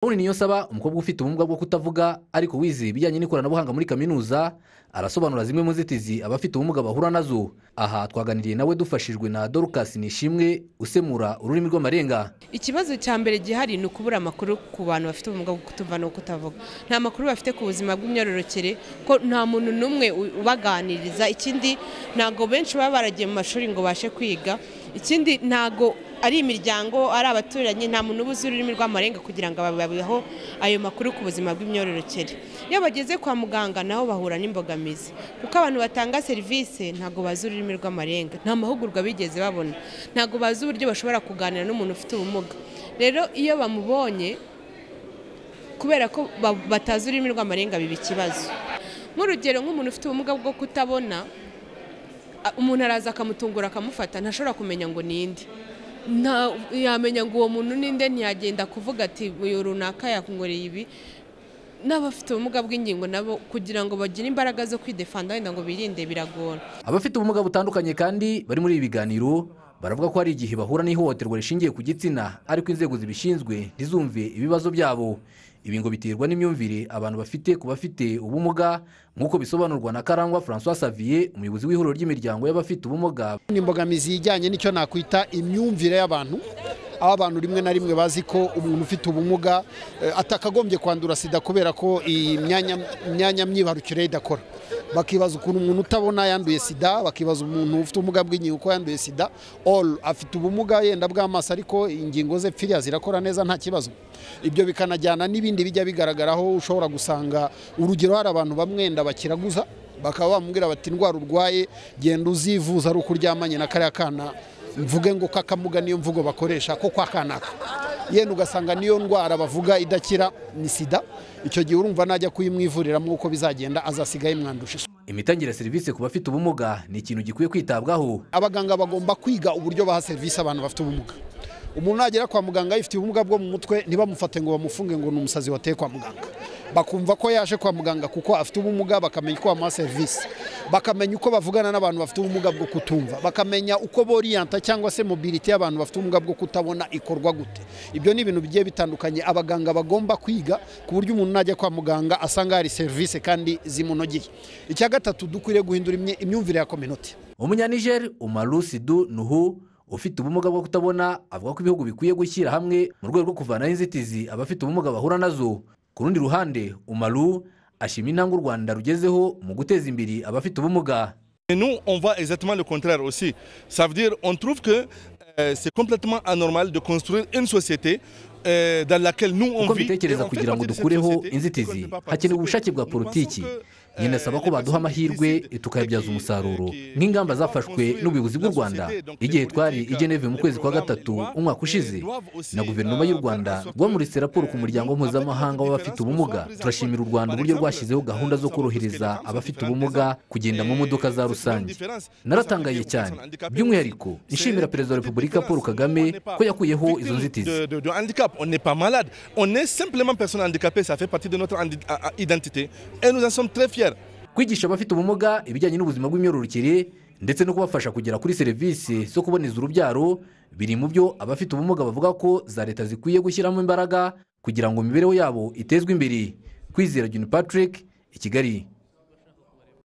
Haruna Niyonsaba umukobwa ufite ubumuga bwo kutavuga ariko wize ibijyanye n'ikoranabuhanga muri kaminuza arasobanura zimwe mu nzitizi abafite ubumuga bahura nazo aha twaganiriye nawe dufashijwe na Dorcas Nishimwe usemura ururimi rw'amarenga ikibazo cya mbere gihari ni ukubura amakuru ku bantu bafite ubumuga bwo kutumva no kutavuga nta makuru bafite ku buzima bw'imyororokere ko nta muntu n'umwe u- ubaganiriza ikindi ntabwo benshi baba baragiye mu mashuri ngo bashe kwiga ikindi ntabwo ari imiryango ari abaturanyi nta muntu uba uzi ururimi rw'amarenga kugira ngo bababeho ayo makuru ku buzima bw'imyororokere iyo bageze kwa muganga nabo bahura n'imbogamizi kuko abantu batanga serivisi ntabwo bazi ururimi rw'amarenga nta mahugurwa bigeze babona ntabwo bazi uburyo bashobora kuganira n'umuntu ufite ubumuga rero iyo bamubonye kubera ko ba- batazi ururimi rw'amarenga biba ikibazo nk'urugero nk'umuntu ufite ubumuga bwo kutabona a- umuntu araza akamutungura akamufata ntashobora kumenya ngo ninde nta yamenya ngo uwo muntu ninde ntiyagenda kuvuga ati uyu runaka yakunkoreye ibi n'abafite ubumuga bw'ingingo nabo kugira ngo bagire imbaraga zo kwidefanda wenda ngo birinde biragora abafite ubumuga butandukanye kandi bari muri ibi biganiro baravuga ko hari igihe bahura n'ihohoterwa rishingiye ku gitsina ariko inzego zibishinzwe ntizumve ibibazo byabo ibi ngo biterwa n'imyumvire abantu bafite ku bafite ubumuga nk'uko bisobanurwa na Karangwa François Xavier umuyobozi w'ihuriro ry'imiryango y'abafite ubumuga ni imbogamizi ijyanye n'icyo nakwita imyumvire y'abantu aho abantu rimwe na rimwe bazi ko umuntu ufite ubumuga eh, atakagombye kwandura sida kubera ko iyi myanya myanya myibarukiro ye idakora bakibaza ukuntu umuntu utabona yanduye sida bakibaza umuntu ufite ubumuga bw'ingingo uko yanduye sida all afite ubumuga yenda bw'amaso ariko ingingo ze firiya zirakora neza nta kibazo ibyo bikanajyana n'ibindi bijya bigaragaraho ushobora gusanga urugero hari abantu bamwenda bakiraguza bakaba bamubwira bati indwara urwaye genda uzivuza ari uko uryamanye na kariya kana mvuge ngo kakamuga niyo mvugo bakoresha ko kwa kanaka yenda ugasanga niyo ndwara bavuga idakira ni sida icyo gihe urumva najya kuyimwivuriramo uko bizagenda azasigaye mwandusha isuku imitangire ya serivisi ku bafite ubumuga ni ikintu gikwiye kwitabwaho abaganga bagomba kwiga uburyo baha serivisi abantu bafite ubumuga umuntu nagera kwa muganga yifitiye ubumuga bwo mu mutwe ntibamufate ngo bamufunge ngo ni umusazi wateye kwa muganga bakumva ko yaje kwa muganga kuko afite ubumuga bakamenya uko bamuha serivisi bakamenya uko bavugana n'abantu bafite ubumuga bwo kutumva bakamenya uko boriyanta cyangwa se mobilite y'abantu bafite ubumuga bwo kutabona ikorwa gute ibyo ni ibintu bigiye bitandukanye abaganga bagomba kwiga ku buryo umuntu najya kwa muganga asanga hari serivisi kandi zimunogeye icya gatatu dukwiriye guhindura imye- imyumvire ya kominoti umunyanigeri umaru sidu nuhu ufite ubumuga bwo kutabona avuga ko ibihugu bikwiye gushyira hamwe mu rwego rwo kuvanaho inzitizi abafite ubumuga bahura nazo ku rundi ruhande umaru ashima intambwe u rwanda rugezeho mu guteza imbere abafite ubumuga Et nous, on voit exactement le contraire aussi. Ça veut dire, on trouve que euh, c'est complètement anormal de construire une société euh, dans laquelle nous, on uko vit. et mbitekereza on fait kugira ngo partie de cette dukureho société, qu'on ne inzitizi peut pas participer. hakenewe ubushake bwa Nous politiki pensons que, euh, nyine asaba ko les baduha personnes amahirwe décident tukayabyaza qui- umusaruro qui- nk'ingamba qui zafashwe doivent n'ubuyobozi bw'u construire rwanda la société, donc les igihe twari i politiques, geneve mu les kwezi kwa programmes, gatatu les lois, umwaka ushize euh, doivent aussi, na guverinoma y'u euh, rwanda faire en sorte rwamuritse que, raporo ku euh, muryango nous mpuzamahanga faisons w'abafite différence ubumuga pour turashimira u rwanda par uburyo exemple, rwashyizeho euh, gahunda zo savoir korohereza parce que les abafite femmes sont ubumuga différentes, kugenda mu euh, modoka za c'est une rusange différence. naratangaye cyane by'umwihariko nshimira perezida wa repubulika paul kagame ko yakuyeho izo nzitizi De, de- de handicap, on n'est pas malade, on est simplement personne handicapée, ça fait partie de notre handi- a- a- identité et nous en sommes très fiers. kwigisha abafite ubumuga ibijyanye n'ubuzima bw'imyororokere ndetse no kubafasha kugera kuri serivisi zo kuboneza urubyaro biri mu byo abafite ubumuga bavuga ko za leta zikwiye gushyiramo imbaraga kugira ngo imibereho yabo itezwe imbere kwizera juni patrick i kigali